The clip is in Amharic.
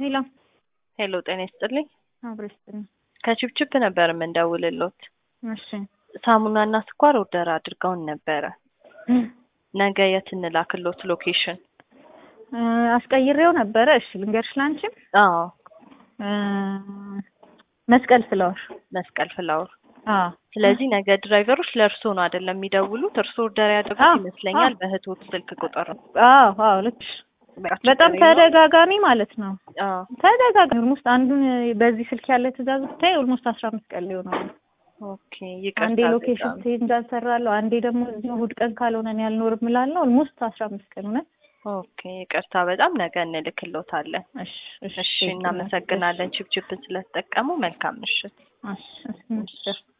ሄሎ ሄሎ ጤና ይስጥልኝ። አብሮ ይስጥልኝ። ከችፕችፕ ነበር የምንደውልሎት። እሺ ሳሙናና ስኳር ኦርደር አድርገውን ነበረ። ነገ የት እንላክሎት ሎኬሽን? እ አስቀይሬው ነበረ። እሺ ልንገርሽ ላንቺም አዎ እ መስቀል ፍላወር መስቀል ፍላወር። አዎ ስለዚህ ነገ ድራይቨሮች ለእርሶ ነው አይደለም የሚደውሉት? እርሶ ኦርደር ያደረጉት አዎ፣ ይመስለኛል አዎ። በእህቶት ስልክ ቁጥር ነው። አዎ አዎ ልክ ነሽ። በቃ በጣም ችግር የለውም። ተደጋጋሚ ማለት ነው። አዎ ተደጋጋሚ ኦልሞስት አንዱን በዚህ ስልክ ያለ ትእዛዝ ብታይ ኦልሞስት አስራ አምስት ቀን ሊሆነው ነው። ኦኬ ይቅርታ አንዴ ሎኬሽን በጣም። ቼንጅ አልሰራለሁ፣ አንዴ ደግሞ እዚህ እሑድ ቀን ካልሆነ እኔ አልኖርም እላለሁ። ኦልሞስት አስራ አምስት ቀን ሆነ። ኦኬ ይቅርታ በጣም ነገ እንልክሎታለን። እሺ እሺ እናመሰግናለን ችፕችፕን ስለተጠቀሙ። መልካም ምሽት። እሺ እሺ እሺ